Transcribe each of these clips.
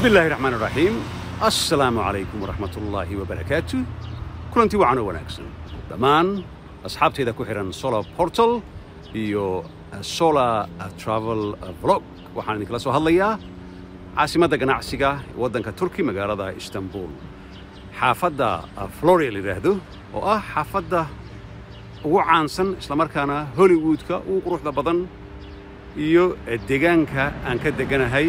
bismi illaahi raxmaan raxiim assalaamu calaykum waraxmat ullaahi wabarakaatu kulantii wacan oo wanaagsan dhammaan asxaabtayda ku xidhan solar portal iyo solar travel vlog waxaan idinkala soo hadlayaa caasimadda ganacsiga ee waddanka turki magaalada istanbul xaafadda floria la yidhaahdo oo ah xaafadda ugu caansan islamarkaana hollywoodka ugu quruxda badan iyo deegaanka aan ka deganahay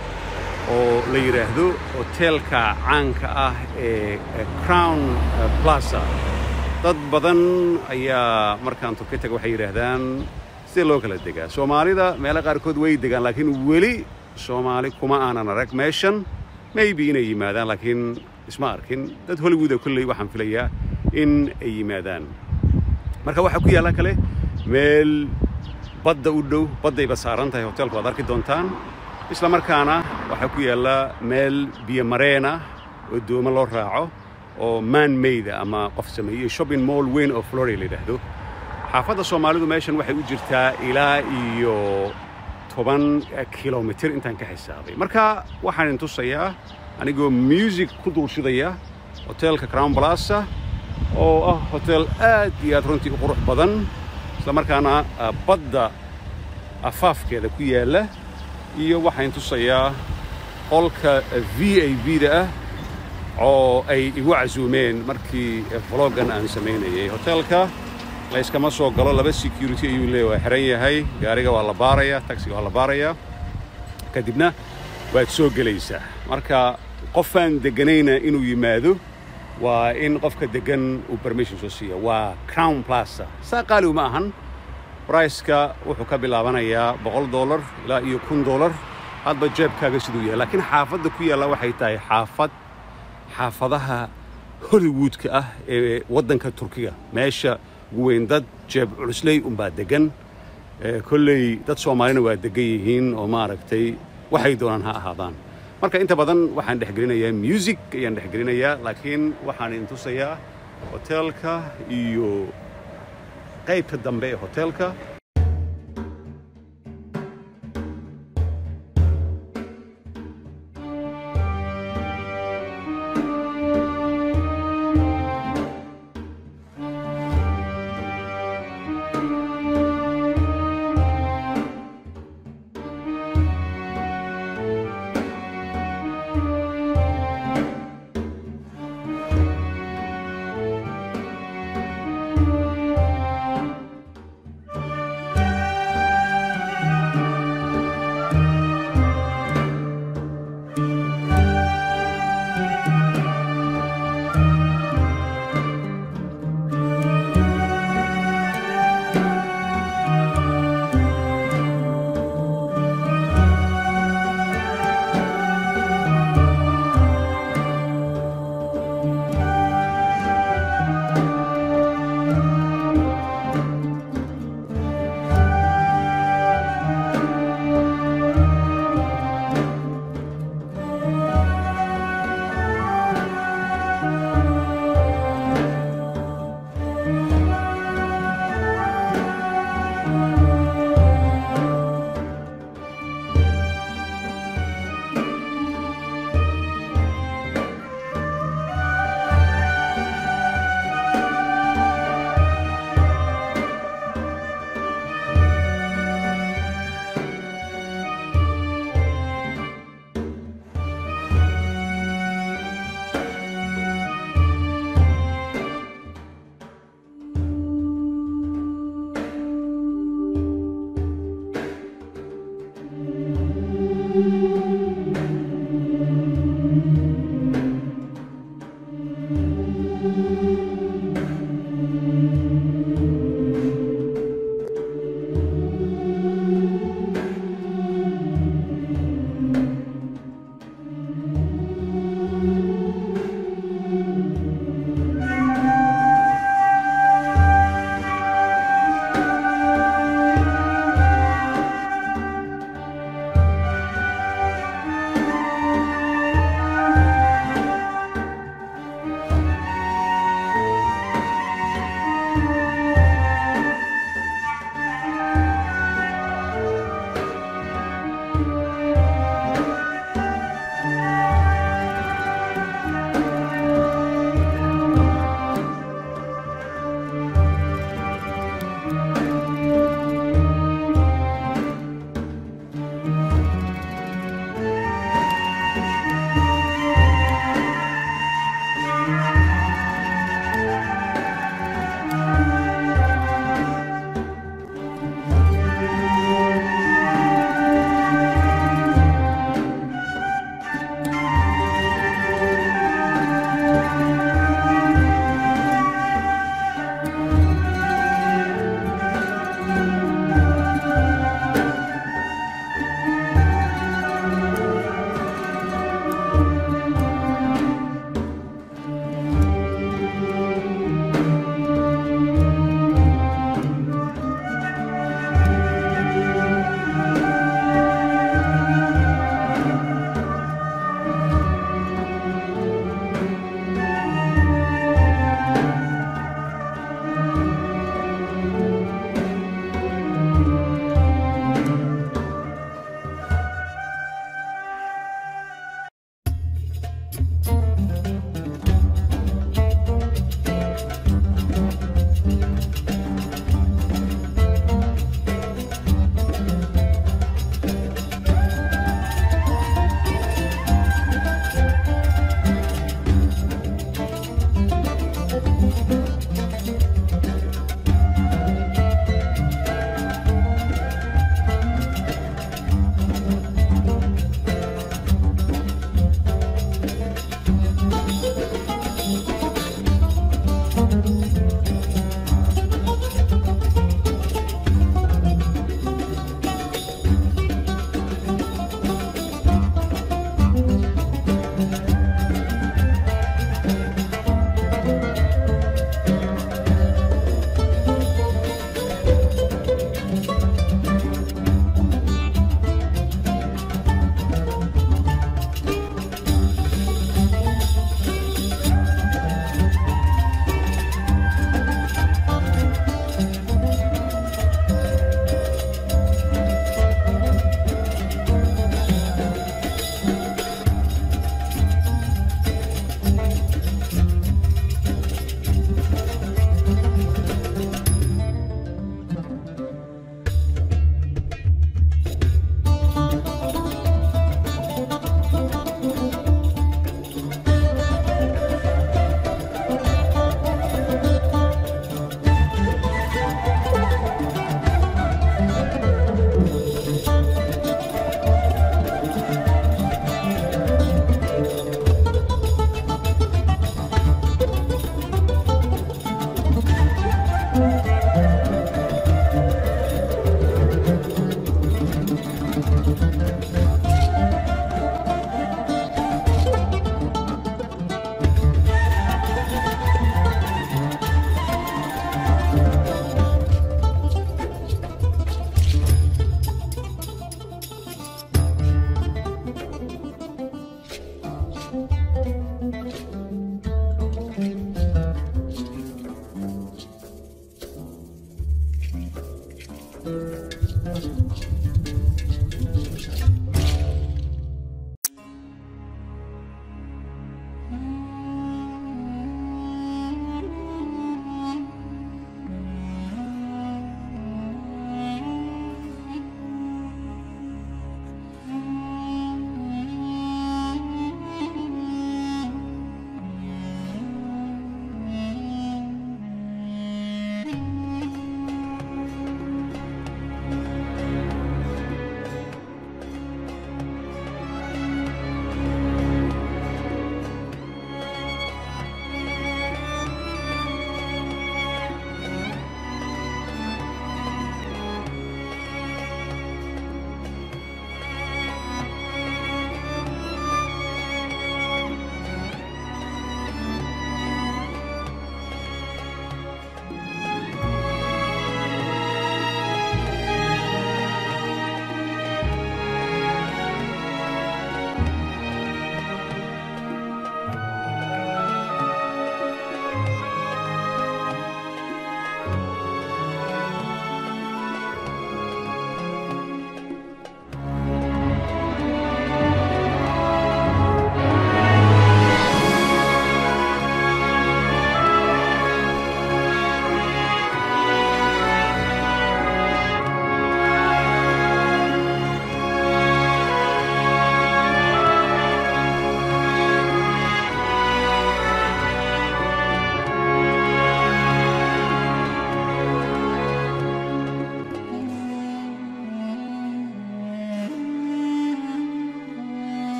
oo la yidhaahdo hoteelka caanka ah ee crown plaza dad badan ayaa markaan turki taga waxay yidhaahdaan sidee loo kala degaa soomaalida meelo qaarkood way degaan laakiin weli soomaali kuma aanan arag meeshan maybe inay yimaadaan laakiin isma arkin dad hollywooda kolley waxaan filayaa in ay yimaadaan marka waxaa ku yaalla kale meel badda u dhow baddayba saaran tahay hoteelku waad arki doontaan isla markaana waxaa ku yaalla meel biyo mareena oo doomo loo raaco oo man mayda ama qof sameeyey shopping mall weyn oo floria la yidhaahdo xaafadda soomaalidu meeshan waxay u jirtaa ilaa iyo toban kilomitir intaan ka xisaabay marka waxaan idin tusayaa anigoo music ku dulshidaya hoteelka crown plaza oo ah hotel aad iyo aad runtii u qurux badan isla markaana badda afaafkeeda ku yaalla iyo waxaan tusayaa qolka v a v da ah oo ay igu casuumeen markii vloggan aan samaynayay hoteelka layskama soo galo laba security ayuu leeya waa xiran yahay gaariga waa la baarayaa taxiga waa la baarayaa kadibna waad soo gelaysaa marka qofaan degganayna inuu yimaado waa in qofka deggan uu permission soo siiya waa crown plaza saa qaali uma ahan briceka wuxuu ka bilaabanayaa boqol dollar ilaa iyo kun dollar hadba jeebkaaga siduu yahay laakiin xaafadda ku yaalla waxay tahay xaafad xaafadaha hollywoodka ah ee waddanka turkiga meesha ugu weyn dad jeeb culusley unbaa deggan kolley dad soomaalina waa deggan yihiin oo maaragtay waxay doonaan ha ahaadaan marka inta badan waxaan dhexgelinayaa music ayaan dhexgelinayaa laakiin waxaan idin tusayaa hoteelka iyo qaybta dambe ee hoteelka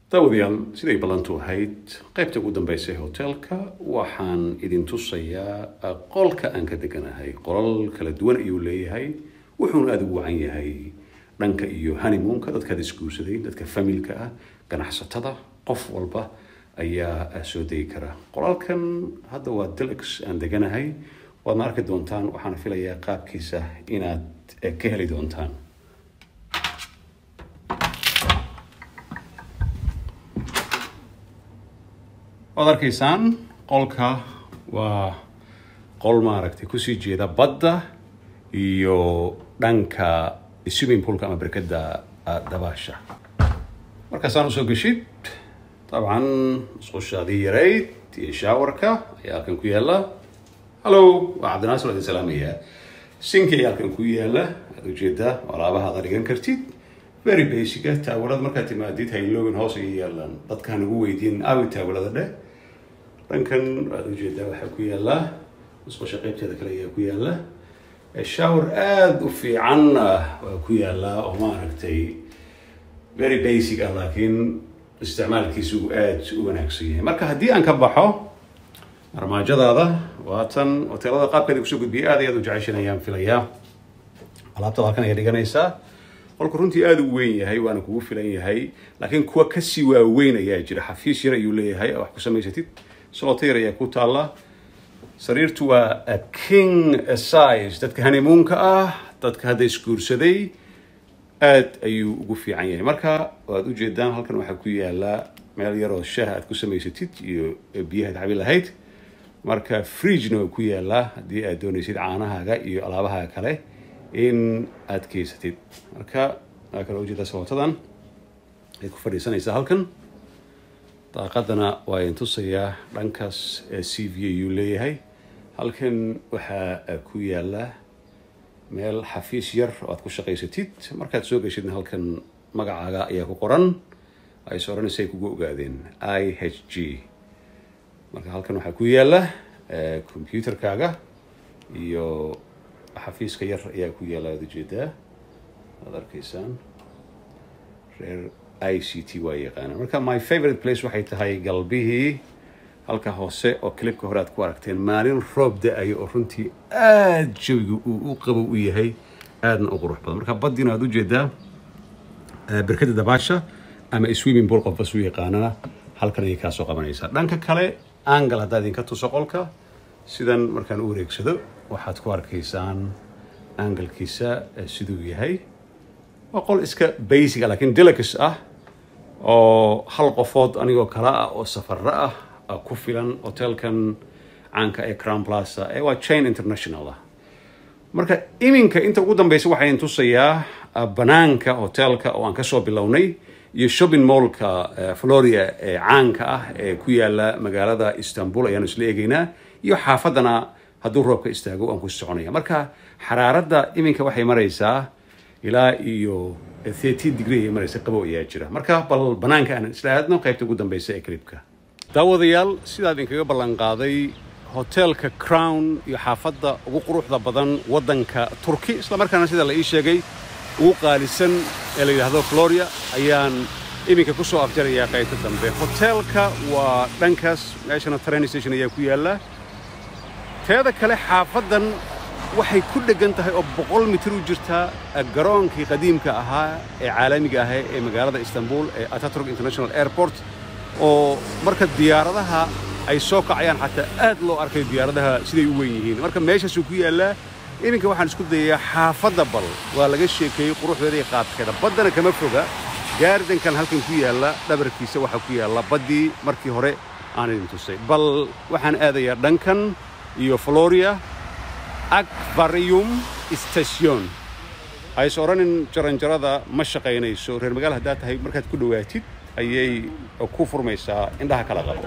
daawadayaal siday ballantu ahayd qaybta ugu dambaysa ee hoteelka waxaan idin tusayaa qolka aan ka deganahay qolal kala duwan ayuu leeyahay wuxuuna aada ugu wacan yahay dhanka iyo honeymoonka dadkaad isguursaday dadka familka ah ganacsatada qof walba ayaa soo degi kara qolalkan hadda waa delix aan deganahay waadna arki doontaan waxaan filayaa qaabkiisa inaad ka heli doontaan waad arkaysaan qolka waa qol maaragtay kusii jeeda badda iyo dhanka swimming poolka ama berkada dabaasha markaasaan usoo geshid dabcan musqushaadii yarayd iyo shaawarka ayaa halkan ku yaala hallo waa cabdinaasir waa idin salaamayaa sinki ayaa halkan ku yaala aad ujeedaa alaabahaada dhigan kartid very basica taawalada markaad timaadid haylogin hoos ayay yaalaan dadka hanagu weydiin aawi taawalada dheh dhankan waad ujeedaa waxaa ku yaala musqusha qaybteeda kale ayaa ku yaala shower aada u fiican ah waa ku yaala oo maaragtay very basic ah laakiin isticmaalkiisu aada u wanaagsan yahay marka haddii aan ka baxo armaajadaada waatan hoteelada qaabkeeda kusoo gudbiyay aad iyo aad u jeceshan ayaan filayaa alaabtada halkan ayaa dhiganaysaa qolku runtii aada u weyn yahay waana kugu filan yahay laakiin kuwa kasii waaweyn ayaa jira xafiis yar ayuu leeyahay wax ku samaysatid solotayr ayaa ku taalla sariirtu waa king size dadka honeymoonka ah dadka hadda isguursaday aada ayuu ugu fiican yahay marka waad ujeedaan halkan waxaa ku yaala meel yaroo shaah aad ku samaysatid iyo biyahaad cabi lahayd marka fridgena waa ku yaalaa haddii aad doonaysid caanahaaga iyo alaabahaga kale in aad keysatid marka waa kale ujeedaa sababtadan ay ku fadhiisanaysaa halkan daaqadana waa idin tusayaa dhankaas c v ayuu leeyahay halkan waxaa ku yaala meel xafiis yar oo aad ku shaqaysatid markaad soo geshidna halkan magacaaga ayaa ku qoran ays odhanaysa ay kugu ogaadeen i h g marka halkan waxaa ku yaala computerkaaga iyo xafiiska yar ayaa ku yaala aad ujeedaa waad arkaysaan reer i c t waa yaqaana marka my favorite place waxay tahay galbihii halka hoose oo clipka hore aad ku aragteen maalin roob da-ayo oo runtii aada jawiga uu u qabow u yahay aadna u qurux badan marka baddiina aad ujeedaa berkada dabaasha ama swimming pool qof bas u yaqaanana halkan ayay kaasoo qabanaysaa dhanka kale angal haddaa idinka tuso qolka sidan markaan u wareegsado waxaad ku arkaysaan angalkiisa siduu yahay waa qol iska basic ah laakiin delicus ah oo hal qofood anigoo kala ah oo safaro ah ku filan hotelkan caanka ee crown plaza ee waa chain international ah marka iminka inta ugu dambeysa waxaan tusayaa banaanka hotelka oo aan kasoo bilownay iyo shopping mallka floria ee caanka ah ee ku yaala magaalada istanbul ayaanu isla eegaynaa iyo xaafadana hadduu roobka istaago aan ku soconaya marka xaraaradda iminka waxay maraysaa ilaa iyo thirteen degree ay maraysa qabow ayaa jira marka bal banaanka aan isla aadno qaybta ugu dambeysa ee clipka daawadayaal sidaa idinkaga ballan qaaday hoteelka crown iyo xaafadda ugu quruxda badan waddanka turki islamarkaana sida la ii sheegay ugu qaalisan ee la yidhaahdo floria ayaan iminka ku soo afjarayaa qaybta dambe hoteelka waa dhankaas meeshana train station ayaa ku yaalla teeda kale xaafaddan waxay ku dheggan tahay oo boqol mitir u jirtaa garoonkii qadiimka ahaa ee caalamiga ahaa ee magaalada istanbul ee ataturk international airport oo marka diyaaradaha ay soo kacayaan xataa aad loo arkay diyaaradaha siday u weyn yihiin marka meeshaasuu ku yaallaa iminka waxaan isku dayayaa xaafadda bal waa laga sheekeeyey quruxdeeda iyo qaabkeeda baddana kama foga gaardankan halkan ku yaalla dhabarkiisa waxaa ku yaalla baddii markii hore aan idin tusay bal waxaan aadayaa dhankan iyo floria akvarium station hays odhanin jaranjarada ma shaqaynayso reer magaal haddaad tahay markaad ku dhowaatid ayay ku furmaysaa indhaha kala qabo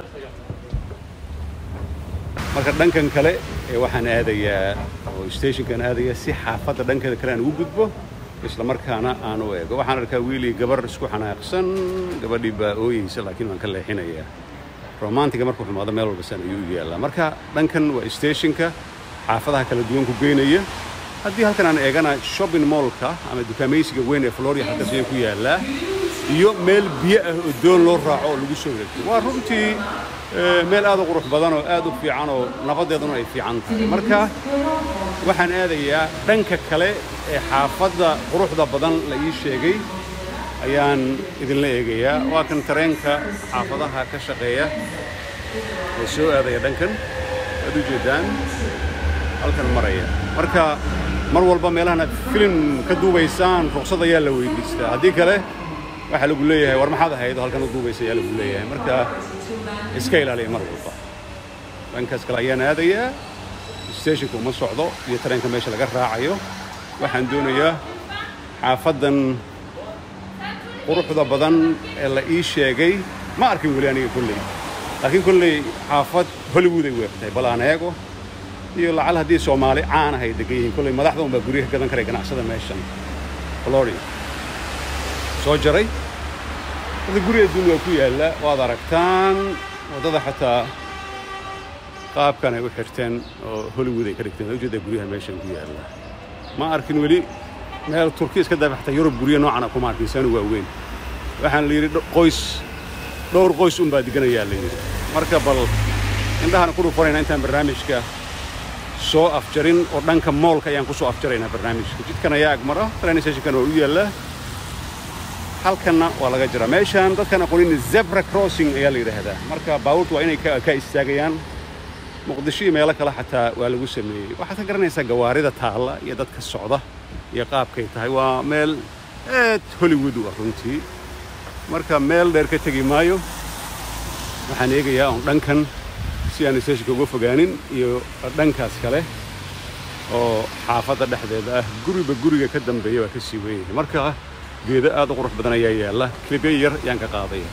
marka dhankan kale ee waxaan aadayaa oo stationkan aadaya si xaafadda dhankeeda kale aan ugu gudbo isla markaana aan u eego waxaan arkaa wiilii gabar isku xanaaqsan gabadhii baa ooyeysa laakiin waan ka leexinayaa romantiga markuu xumaado meel walba san ayuu u yaallaa marka dhankan waa stationka xaafadaha kala duwan ku geynaya haddii halkan aan eegana shopping mallka ama dukaamaysiga weyn ee floria halkaas ayuu ku yaallaa iyo meel biyo ah oo doon loo raaco oo lagu soo wareegto waa runtii meel aad u qurux badan oo aad u fiican oo nabaddeeduna ay fiican tahay marka waxaan aadayaa dhanka kale ee xaafadda quruxda badan la ii sheegay ayaan idinla eegayaa waa kan tareenka xaafadaha ka shaqeeya oo soo aadaya dhankan waad u jeeddaan halkan maraya marka mar walba meelahana filim ka duubaysaan ruqsad ayaa la weydiistaa haddii kale waxaa lagu leeyahay war maxaad ahayd oo halkan u duubaysa ayaa lagu leeyahay marka iska ilaaliya mar walba dhankaas kale ayaan aadayaa steshinku uma socdo iyo tareenka meesha laga raacayo waxaan doonayaa xaafaddan quruxda badan ee la ii sheegay ma arkin weli aniga kolley laakiin kolley xaafad hollywood ay weertay bal aan eego iyo lacal haddii soomaali caan ah ay degan yihiin kolley madaxda unbaa guryaha gadan karay ganacsada meeshan flori soo jaray hada guri adduun waa ku yaalla waad aragtaan waddada xataa qaabkan ay u xirteen oo hollywood ay ka dhigteen waa ujeedaa guryaha meeshan ku yaalla ma arkin weli meel turkiya iska daafa xataa yurub guryo noocana kuma arkin saanu waaweyn waxaan la yidhi qoys dhowr qoys unbaa diganayaa la yidhi marka bal indhahana ku dhufanayna intaan barnaamijka soo afjarin oo dhanka moolka ayaan ku soo afjaraynaa barnaamijka jidkan ayaa agmara trainstationkan waa u yaallaa halkanna waa laga jiraa meeshaan dadkan aqoonin zebra crossing ayaa la yidhaahdaa marka baabuurtu waa inay ka istaagayaan muqdisho iyo meelo kale xataa waa lagu sameeyey waxaad ka garanaysaa gawaarida taalla iyo dadka socda iyo qaabkay tahay waa meel aad hollywood u ah runtii marka meel dheer ka tegi maayo waxaan eegayaa on dhankan si aan steshonka uga fogaanin iyo dhankaas kale oo xaafadda dhexdeeda ah guriba guriga ka dambeeya waa ka sii weynyahay marka geedo aad u qurux badan ayaa yaalla kilibyo yar yaan ka qaadaya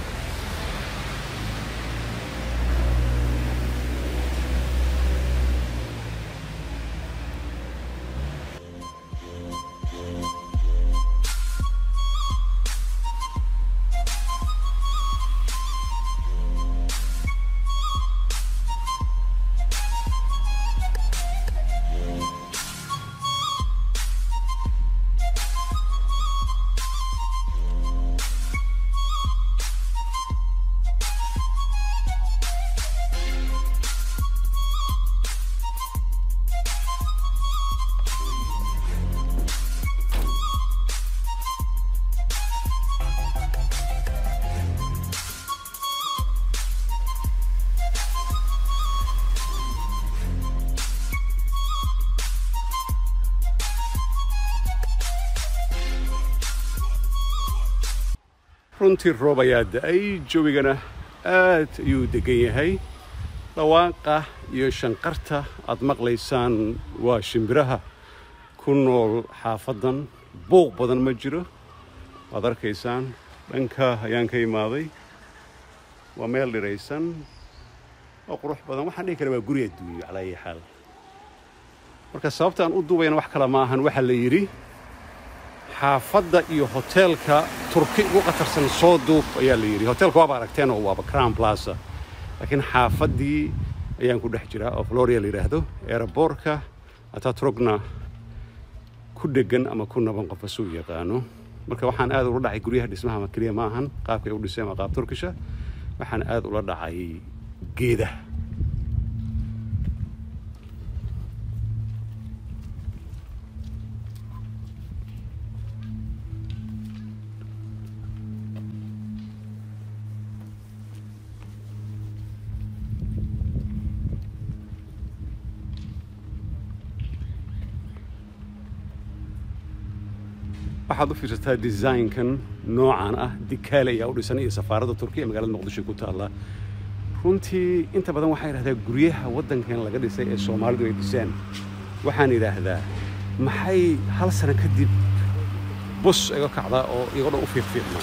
runtii roob ayaa da'ay jawigana aad ayuu deggan yahay dhawaaqa iyo shanqarta aad maqlaysaan waa shimbiraha ku nool xaafaddan buuq badan ma jiro waad arkaysaan dhanka ayaan ka imaaday waa meel dhiraysan oo qurux badan waxaan dhihi kara waa guri adduunyo calaa ayi xaal marka sababta aan u duubayana wax kale ma ahan waxaa la yidhi xaafadda iyo hoteelka turki ugu khatarsan soo duub ayaa la yidhi hoteelka waaba aragteen oo waaba crown plaza laakiin xaafaddii ayaan ku dhex jiraa oo floria la yidhaahdo eeraboorka ataturugna ku dhegan ama ku naban qof asuu yaqaano marka waxaan aad ula dhacay guryaha dhismaha ma keliya ma ahan qaabkay u dhiseen waa qaab turkisha waxaan aad ula dhacay geedaha waxaad u fiirsataa design-kan noocan ah dikaale ayaa u dhisan iyo safaaradda turkiya magaalada muqdisho ku taalla runtii inta badan waxaa yidhahdaa guryaha waddankan laga dhisay ee soomaalidu ay dhiseen waxaan idhaahdaa maxay hal sano kadib bus iga kacdaa oo iyagoo dhan u fiiqfiiqmaan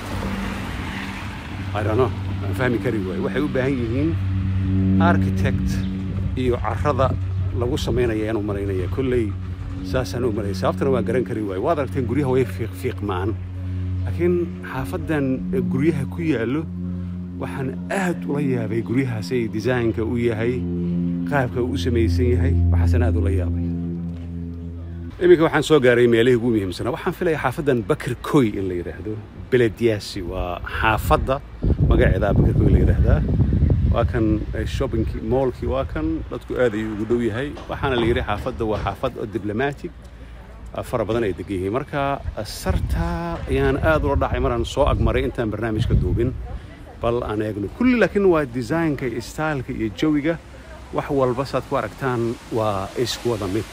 idhano waan fahmi kari waaye waxay u baahan yihiin architect iyo carrada lagu samaynaya inuu malaynaya kolley saasaan u malaya sababtana waan garan kari waaye waad aragteen guryaha way fiiqfiiqmaan laakiin xaafaddan guryaha ku yaallo waxaan aad ula yaabay guryahaasay desaynka u yahay qaabka uu u samaysan yahay waxaasan aad ula yaabay iminka waxaan soo gaaray meelihii ugu muhiimsanaa waxaan filaya xaafaddan bakr koy in la yidhaahdo belediyaasi waa xaafadda magaceeda bakr koy la yidhaahdaa waa kan shoppingkii moolkii waa kan dadku aad ayuu ugu dhow yahay waxaana la yidhi xaafadda waa xaafad oo diblomatic fara badan ay degan yihiin marka sarta ayaan aad ula dhacay maraan soo agmaray intaan barnaamijka duubin bal aan eegno kulli laakiin waa designka iyo styleka iyo jawiga wax walba saad ku aragtaan waa isku wada mid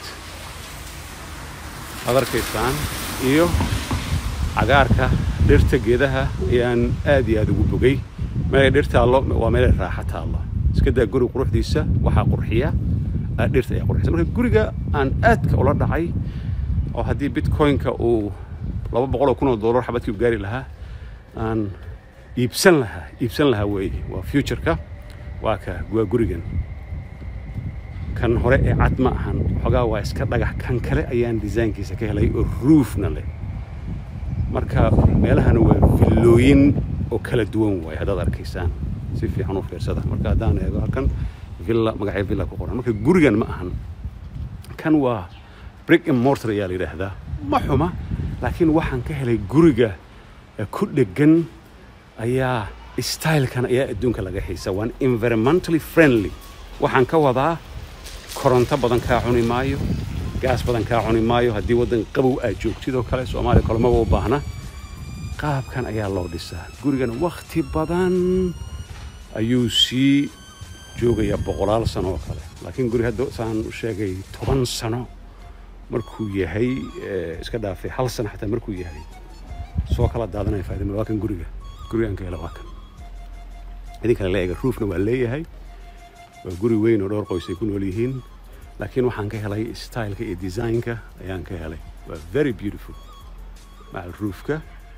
aad arkaysaan iyo cagaarka dhirta geedaha ayaan aad iyo aad ugu bogay meelay dhir taallo waa meelay raaxo taallo iska daa guri quruxdiisa waxaa qurxiya dhirta ayaa qurxisa marka guriga aan aadka ula dhacay oo haddii bitcoin-ka uu laba boqoloo kun oo dollar xabadkii u gaari lahaa aan iibsan lahaa iibsan lahaa weeye waa futureka waa ka waa gurigan kan hore ee cad ma ahan xoogaa waa iska dhagax kan kale ayaan desaynkiisa ka helay oo ruufna leh marka meelahana waa villooyin oo kala duwan waaye haddaad arkaysaan si fiican u fiirsada marka haddaan eego halkan villa magacyo villa ku qoran marka gurigan ma ahan kan waa brick and mortar ayaa la yidhaahdaa ma xuma laakiin waxaan ka helay guriga ku dheggan ayaa stylekan ayaa adduunka laga xiisa waan environmentally friendly waxaan ka wadaa koronto badan kaa cuni maayo gaas badan kaa cuni maayo haddii waddan qabow aad joogtid oo kale soomaaliya kolomaba u baahna qaabkan ayaa loo dhisaa gurigan wakhti badan ayuu sii joogayaa boqolaal sano oo kale laakiin guri hadda saan u sheegay toban sano markuu yahay iska dhaafay hal sano xataa markuu yahay soo kala daadanaya faadima waa kan guriga gurigaan ka hela waa kan idinkale la eega ruufna waa leeyahay waa guri weyn oo dhowr qoys ay ku nool yihiin laakiin waxaan ka helay styleka iyo designka ayaan ka helay waa very beautiful macal ruufka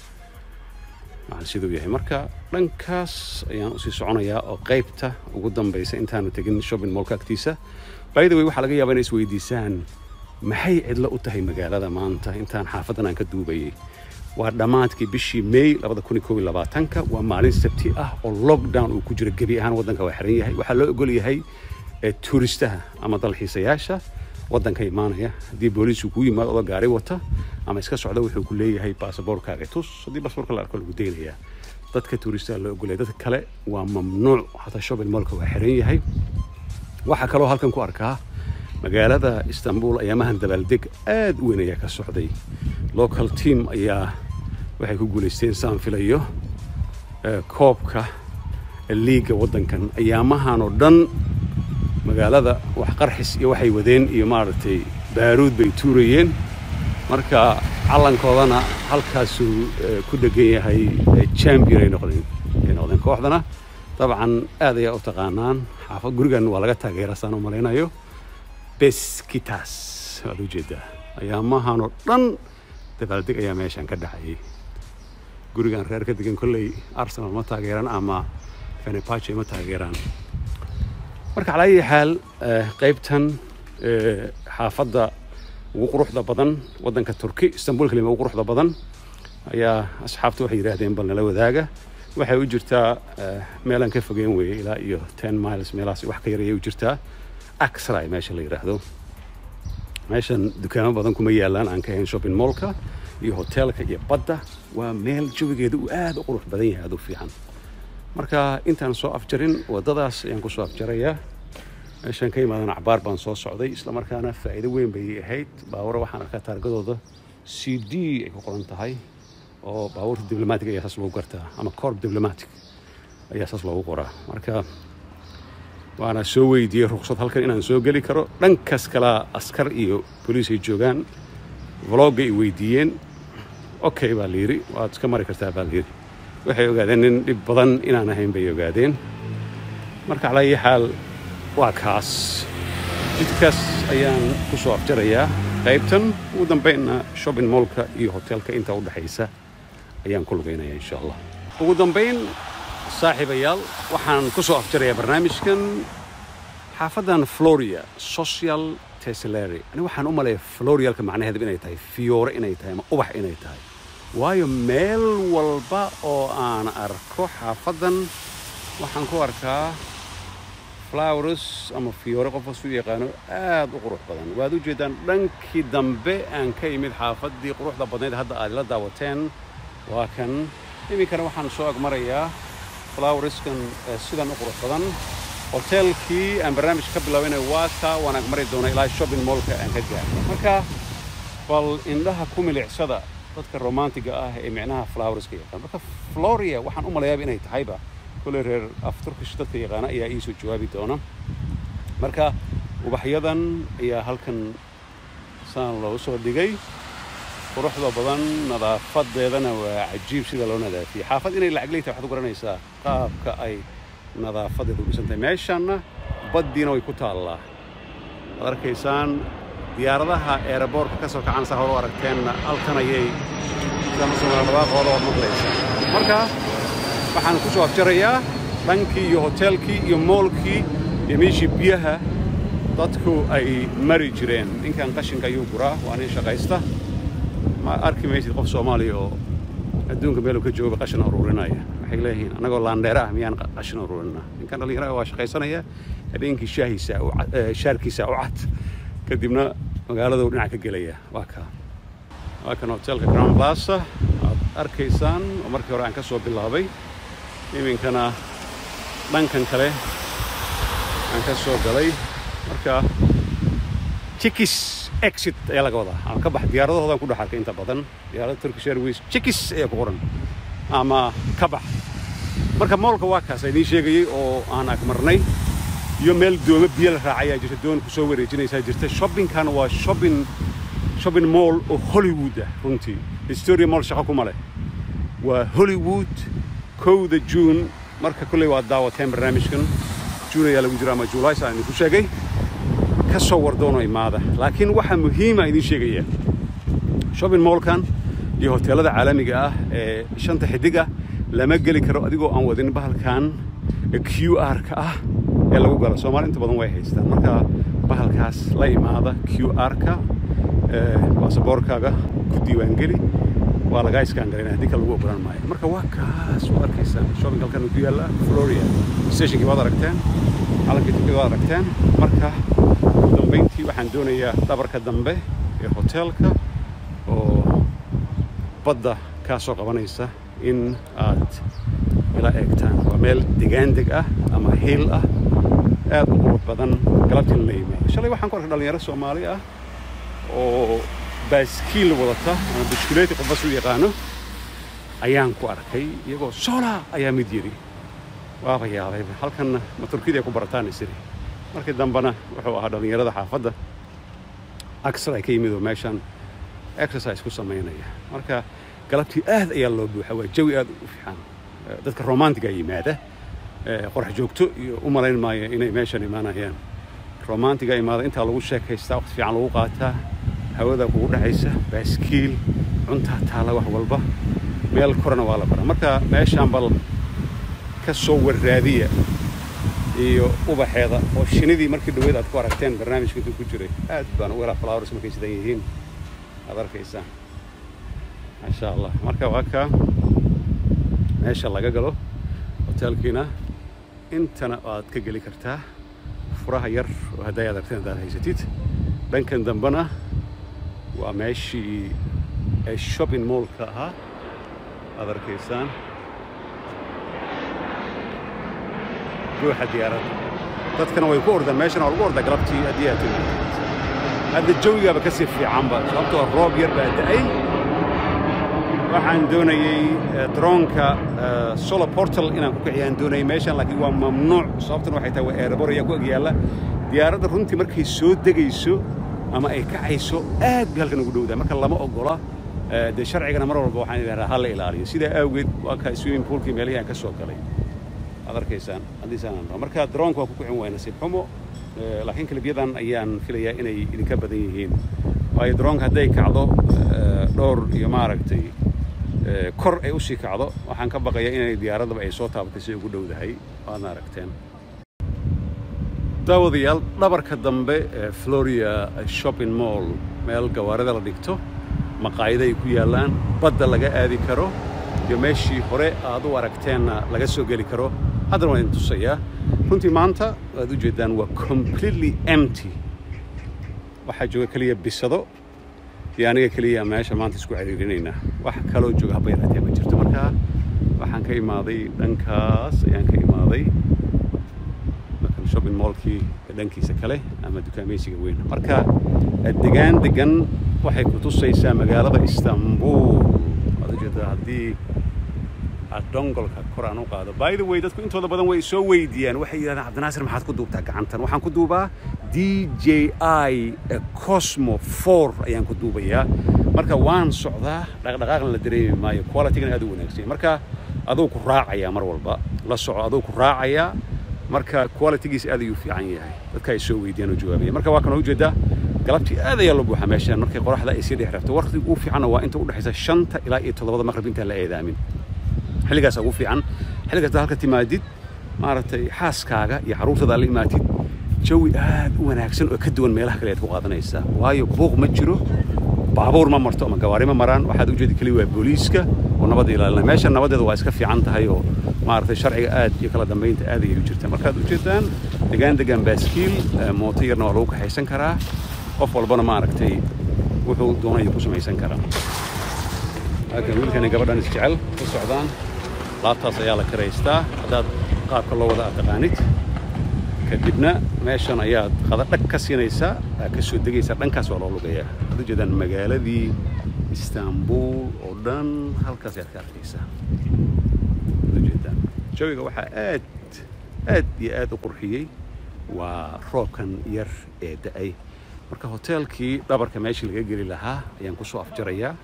macal siduu yahay marka dhankaas ayaan usii soconayaa oo qaybta ugu dambaysa intaanu tegin shopping mallka agtiisa by the way waxaa laga yaabaa inay isweydiisaan maxay cidlo u tahay magaalada maanta intaan xaafadan aan ka duubayay waa dhammaadkii bishii may ka waa maalin sabti ah oo lockdown uu ku jiro gebi ahaan waddanka waa xiran yahay waxaa loo ogol yahay tuuristaha ama dalxiisayaasha waddanka imaanaya haddii booliisku kuu yimaado odo gaari wata ama iska socda wuxuu ku leeyahay baasaboorkaaga tus haddii baasaboorka la arko lagu daynayaa dadka tuuristaha loo ogolyahay dadka kale waa mamnuuc hataa shopping mallka waa xiran yahay waxaa kaloo halkan ku arkaa magaalada istanbul ayaamahan dabaaldeg aad u weyn ayaa ka socday local team ayaa waxay ku guulaysteen saan filayo koobka liiga waddankan ayaamahan oo dhan magaalada wax qarxis iyo waxay wadeen iyo maaragtay baaruud bay tuurayeen marka calankoodana halkaasuu ku dhegan yahay champion ay noqdeen ay noqdeen kooxdana dabcan aad ayaa u taqaanaan xaafad gurigan waa laga taageera saan u malaynayo beskitas waad u jeedaa ayaamahan oo dhan dabaaldeg ayaa meeshan ka dhacayay gurigan reer ka degan kolley arsenal ma taageeraan ama fenepache ma taageeraan marka calaa ayi xaal qaybtan xaafadda ugu quruxda badan waddanka turki istanbul kalima ugu quruxda badan ayaa asxaabtu waxay yidhaahdeen bal nala wadaaga waxay u jirtaa meelaan ka fogeyn weeye ilaa iyo ten miles meelahaas wax ka yarayay u jirtaa axray meesha la yidhaahdo meeshan dukaamo badan kuma yaalaan aan ka ahayn shopping mallka iyo hoteelka iyo badda waa meel jawigeeda uu aad u qurux badan yahay aad u fiican marka intaan soo afjarin waddadaas ayaan ku soo afjarayaa meeshaan ka imaadan acbaar baan soo socday islamarkaana faa'iido weyn bay ahayd baawara waxaan arkaa taargadooda c d ay ku qoran tahay oo baabuurta diblomatic ayaa saas loogu gartaa ama corp diblomatic ayaa saas loogu qoraa marka waana soo weydiiyey ruqsad halkan inaan soo geli karo dhankas kalaa askar iyo boliis ay joogaan vlogga ay weydiiyeen okay baa la yidhi waad iska mari kartaa baa la yidhi waxay ogaadeen nin dhib badan inaan ahayn bay ogaadeen marka calaa ayi xaal waa kaas jidkaas ayaan ku soo afjarayaa qaybtan ugu dambaynna shopping mallka iyo hoteelka inta u dhexaysa ayaan ku lugaynaya insha allah ugu dambayn saaxiibayaal waxaan ku soo afjarayaa barnaamijkan xaafaddan floria social teslary ani waxaan u maleeya florialka macnaheedu inay tahay fiyoore inay tahay ama ubax inay tahay waayo meel walba oo aan arko xaafaddan waxaan ku arkaa flowers ama fiyoore qof kastu yaqaano aad u qurux badan waad u jeedaan dhankii dambe aan ka imid xaafaddii quruxda badnayd hadda aad la daawateen waa kan iminkana waxaan soo agmarayaa flowerskan sidan u qurux badan hoteelkii aan barnaamijka ka bilaabayna waa ka waan agmari doona ilaa shopping moolka aan ka gaarno marka bal indhaha ku milicsada dadka romantiga ah ee micnaha flowerska yaqaan marka floria waxaan u malayaaba inay tahayba kolley reer af turkish dadka yaqaana ayaa ii soo jawaabi doona marka ubaxyadan ayaa halkan saan loogu soo dhigay quruxda badan nadaafadeedana waa cajiib sida loo nadaafiyey xaafad inay lacag leeytahay waxaad u garanaysaa qaabka ay nadaafadeedu u dhisantahay meeshanna baddiina way ku taallaa waad arkaysaan diyaaradaha eeraboorka ka soo kacan saa hore u aragteenna halkan ayay dhawaaqooda ood maqlaysaa marka waxaan ku soo afjarayaa dhankii iyo hoteelkii iyo moolkii iyo meeshii biyaha dadku ay mari jireen ninkan qashinka ayuu guraa waa nin shaqaysta ma arki maysid qof soomaaliya oo adduunka meeluu ka jooga qashin ururinaya waxay leeyihiin annagoo laandheera ah miyaan qashin ururinaa ninkan dhallinyaraha waa shaqaysanaya habeenkii shaahiisa shaarkiisa u cad kadibna magaaladuu dhinac ka gelaya waa kaa waa kan hoteelka ground plaza aad arkaysaan oo markii hore aan ka soo bilaabay iminkana dhankan kale aan ka soo galay marka chikis exit ayaa laga wadaa ama ka bax diyaaradahoodan ku dhex arkay inta badan diyaaradda turkish airways chikis ayaa ku qoran ama ka bax marka moolka waa kaas idiin sheegayey oo aan agmarnay iyo meel dooma biyo la raacayaa jirta doon ku soo wareejinaysaa jirta shoppingkan waa shopping shopping mall oo hollywood ah runtii historia mall shaqo kuma leh waa hollywood kowda juun marka kolley waad daawateen barnaamijkan juun ayaa lagu jira ama juulays aan idinku sheegay ka soo wardoono imaada laakiin waxaa muhiima idiin sheegaya shopping mallkan iyo hoteellada caalamiga ah ee shanta xidig ah lama geli karo adigoo aan wadin bahalkan q r-ka ah ee lagu galo soomaali inta badan way haystaan marka bahalkaas la imaada q r-ka baasaboorkaaga ku diiwaangeli waa lagaa iskaangalina haddii kale lagu ogolaan maayo marka waa kaas waad arkaysaan shopping halkan ku yaalla floria stationkii waad aragteen calankii turkida waad aragteen marka ugu dambayntii waxaan doonayaa dhabarka dambe ee hoteelka oo badda kaa soo qabanaysa in aad ila eegtaan waa meel degaandeg ah ama hiil ah aad u qurux badan galabtiin la yimaado shalay waxaan ku arkay dhallinyaro soomaali ah oo baaskiil wadata ama bishkuleeti qofbas u yaqaano ayaan ku arkay iyagoo sola ayaa mid yidhi waaba yaabayba halkanna ma turkida ay ku barataan isiri markii dambena wuxuu ahaa dhallinyarada xaafadda aksar ay ka yimid oo meeshan exercise ku samaynaya marka galabtii aad ayaa loo buuxa waa jawi aad u fiican dadka romantiga yimaada qorax joogto iyo u malayn maayo inay meeshan imaanayaan romantiga imaada intaa lagu sheekaystaa waqti fiican lagu qaataa hawada kugu dhexaysa baaskiil cuntaa taala wax walba meel korana waa la baraa marka meeshaan bal ka soo warraadiya iyo ubaxeeda oo shinidii markii dhaweyd aad ku aragteen barnaamijka intuu ku jiray aad baan ugu helaa flowers markay sidan yihiin aad arkaysaan maasha allah marka waa kaa meesha laga galo hoteelkiina intana aad ka geli kartaa furaha yar oo hadday aad aragteen haddaad haysatid dhankan dambena waa meeshii ee shopping mallka ahaa aad arkaysaan ruuxa diyaaradda dadkana way ku ordaan meeshana waa lagu ordaa galabtii haddii aad timaado hadda jawigaaba ka sii fiicanba sababtoo roob yar baa da'ay waxaan doonayey droonka solar portal inaan ku kiciyaan doonayay meeshan laakiin waa mamnuuc sababtuna waxay tahay waa erebor ayaa ku agyaalla diyaaradda runtii markay soo degayso ama ay kacayso aad bay halkan ugu dhowdaa marka lama ogola dee sharcigana mar walba waxaan idhahdaa ha la ilaaliyo sidaa awgeed waa kaa swimming poolkii meelihii aan ka soo galay aad arkaysaan haddiisaan marka droonka waa ku kicin waaya nasiib xumo laakiin kalibyadan ayaan filayaa inay idinka badan yihiin waayo droonka hadday kacdo dhowr iyo maaragtay kor ay usii kacdo waxaan ka baqayaa inay diyaaraddaba ay soo taabatay si ugu dhowdahay waadna aragteen daawadayaal dhabarka dambe ee floria shopping mall meel gawaarida la dhigto maqaayado ay ku yaallaan badda laga aadi karo iyo meeshii hore aad u aragteenna laga soo geli karo haddana waan idin tusayaa runtii maanta waad u jeedaan waa completely empty waxaa jooga keliya bisado iyo aniga keliya meesha maanta isku ciriirinaynaa wax kaloo jooga haba yaraatee ma jirto marka waxaan ka imaaday dhankaas ayaan ka imaaday markan shopping mallkii dhankiisa kale ama dukaamaysiga weyn marka degaan degan waxay ku tusaysaa magaalada istanbul waad ujeedaa haddii aad dongolka kor aan u qaado by the way dadku intooda badan way soo weydiiyaan waxay yidhahdaan cabdinaasir maxaad ku duubtaa gacantan waxaan ku duubaa d j i cosmo four ayaan ku duubayaa marka waan socdaa dhaqdhaqaaqna la dareemi maayo qualitygana aad u wanaagsan marka aduu ku raacayaa mar walba la soco aduu ku raacayaa marka qualitygiis aad ayuu fiican yahay dadka ay soo weydiiyaan oo jawaabaya marka waa kan ujeedaa galabtii aad ayaa loo buuxaa meeshaan markay qoraxda ay sii dhex rabto waqtiga ugu fiicanna waa inta u dhexaysa shanta ilaa iyo toddobada maqrib intaan la eedaamin xilligaas ugu fiican xilligaas halka timaadid maaragtay xaaskaaga iyo carruurtada la imaatid jawi aad u wanaagsan oo ka duwan meelaha kale aad ku qaadanaysaa waayo buuq ma jiro baabuur ma marto ama gawaari ma maraan waxaad u jeedi keliya waa booliiska oo nabadda ilaalina meesha nabadeeda waa iska fiican tahay oo maaragtay sharciga aad iyo kala dambaynta aad ayay u jirtaa markaad u jeedaan degaan degaan baaskiil mooto yarna waa lagu kaxaysan karaa qof walbana maaragtay wuxuu doonaya ku samaysan karaa halkan wiilkani gabadhan isjecel ku socdaan laabtaas ayaa la karaystaa haddaad qaabka loo wada aad taqaanid kadibna meeshan ayaad qada dhag ka siinaysaa ka soo degaysaa dhankaas waa loo lugayaa waxaad u jeedaan magaaladii istanbul oo dhan halkaas ayaad ka arkaysaa waxaad u jeedaan jawiga waxaa aad aad iyo aad u qurxiyey waa roobkan yar ee da'ay marka hoteelkii dhabarka meeshii laga geli lahaa ayaan ku soo afjarayaa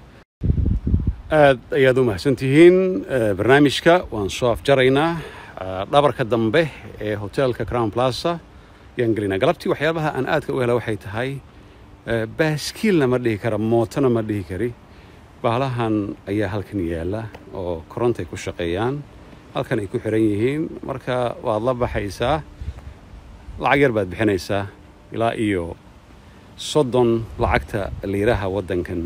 aad ayaad u mahadsan tihiin barnaamijka waan soo afjaraynaa dhabarka dambe ee hoteelka crown plaza ayaan gelinaa galabtii waxyaabaha aan aadka u hela waxay tahay baaskiilna ma dhihi kara mootona ma dhihi kari bahalahan ayaa halkan yaalla oo korontay ku shaqeeyaan halkan ay ku xiran yihiin marka waad la baxaysaa lacag yar baad bixinaysaa ilaa iyo soddon lacagta liiraha waddankan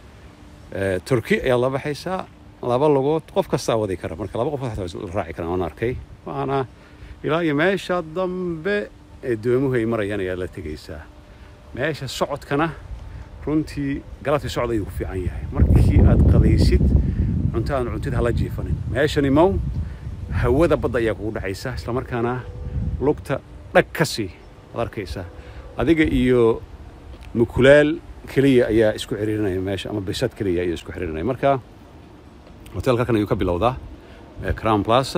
turki ayaad la baxaysaa laba lugood qof kastaa wadi kara marka laba qof la raaci karaan waan arkay waana ilaa iyo meesha dambe ee doomuhu ay marayaan ayaad la tegaysaa meesha socodkana runtii galabtii socod ayuu ku fiican yahay markii aad qadaysid cunto aan cuntid hala jiifanin meeshani mow hawada badda ayaa kugu dhexaysa islamarkaana lugta dhag ka sii ad arkaysaa adiga iyo mukulaal keliya ayaa isku xiriirinaya meesha ama bisad keliya ayaa isku xiriirinaya marka hotelka halkan ayuu ka bilowdaa crown plaza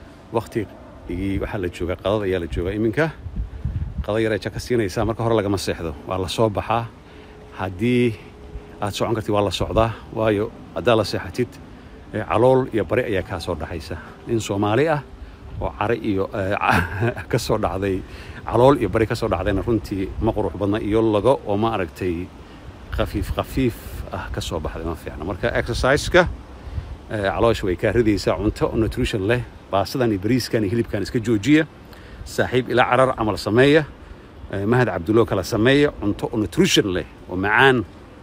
waktigii waxaa la joogaa qadad ayaa la joogaa iminka qada yar aja ka siinaysaa marka hore lagama seexdo waa la soo baxaa haddii aad socon kartid waa la socdaa waayo haddaad la seexatid calool iyo bari ayaa kaa soo dhaxaysa nin soomaali ah oo cari iyo ka soo dhacday calool iyo bari ka soo dhacdayna runtii ma qurux badna iyo lago oo ma aragtay khafiif khafiif ah ka soo baxday ma fiicna marka exerciseka caloosha way kaa ridaysaa cunto oo nutrition leh baasadan iyo bariiskan iyo hilibkan iska joojiya saaxiib ilaa carar camal sameeya mahad cabdulloo kala sameeya cunto oo nutrition leh oo macaan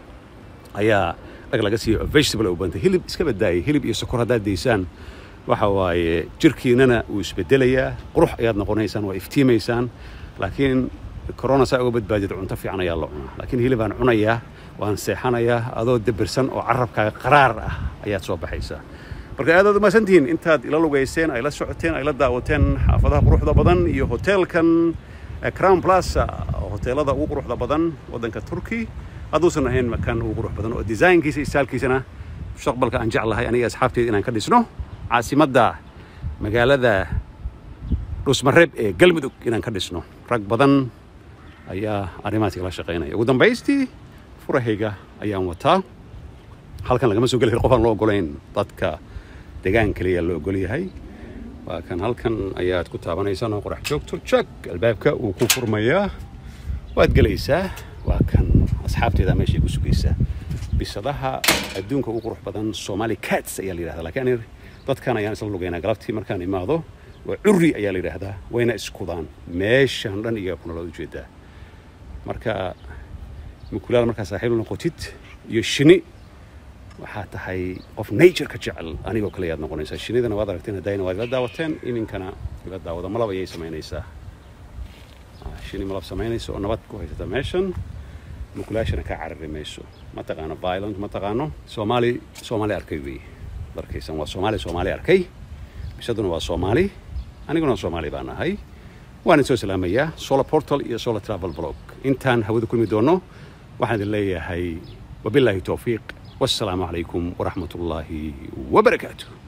ayaa dhag laga siiyo vegetable u bantay hilib iska badaayay hilib iyo sokor haddaad daysaan waxa waaye jirkiinana wuu isbedelayaa qurux ayaad noqonaysaan waa iftiimaysaan laakiin corona saa uga badbaadid cunto fiican ayaa la cunaa laakiin hilibaan cunayaa waan seexanayaa adoo dabirsan oo carabkaaga qaraar ah ayaad soo baxaysaa marka aad aad umahadsan tihiin intaad ila lugayseen ay la socoteen ay la daawateen xaafadaha quruxda badan iyo hoteelkan crown plaza hoteelada ugu quruxda badan waddanka turkey hadduusan ahayn makaan ugu qurux badan oo desaynkiisa iyo staalkiisana mustaqbalka aan jeclahay aniga asxaabteeda inaan ka dhisno caasimadda magaalada dhusmareeb ee galmudug inaan ka dhisno rag badan ayaa arrimahaas igala shaqaynaya ugu dambaystii furahayga ayaan wataa halkan lagama soo geli karo qof aan loo ogolayn dadka degaan kaliya loo ogol yahay waa kan halkan ayaad ku taabanaysaan oo qorax joogto jag albaabka wuu ku furmayaa waad gelaysaa waa kan asxaabteeda meeshay ku sugaysaa bisadaha adduunka ugu qurux badan somali cats ayaa la yidhahdaa laakiin dadkan ayaan isla lugaynaa galabtii markaan imaado waa curri ayaa la yidhaahdaa wayna iskudaan meeshan dhan iyaga kuna loo ujeedaa marka mukulaal markaa saaxiib la noqotid iyo shini waxaa tahay qof nature ka jecel anigoo kale ayaad noqonaysaa shinidana waad aragteen haddayna waad ila daawateen iminkana ila daawada malab ayay samaynaysaa shini malab samaynaysa oo nabad ku haysata meeshan mukulaashana kaa carari mayso ma taqaano violent ma taqaano soomaali soomaali arkay wey darkaysan waa soomaali soomaali arkay bisaduna waa soomaali aniguna soomaali baan ahay waan soo salaamayaa solar portal iyo solar travel blog intaan hawada kulmi doono waxaan idin leeyahay wabilaahi towfiiq wassalaamu calaykum waraxmat ullaahi wabarakaatu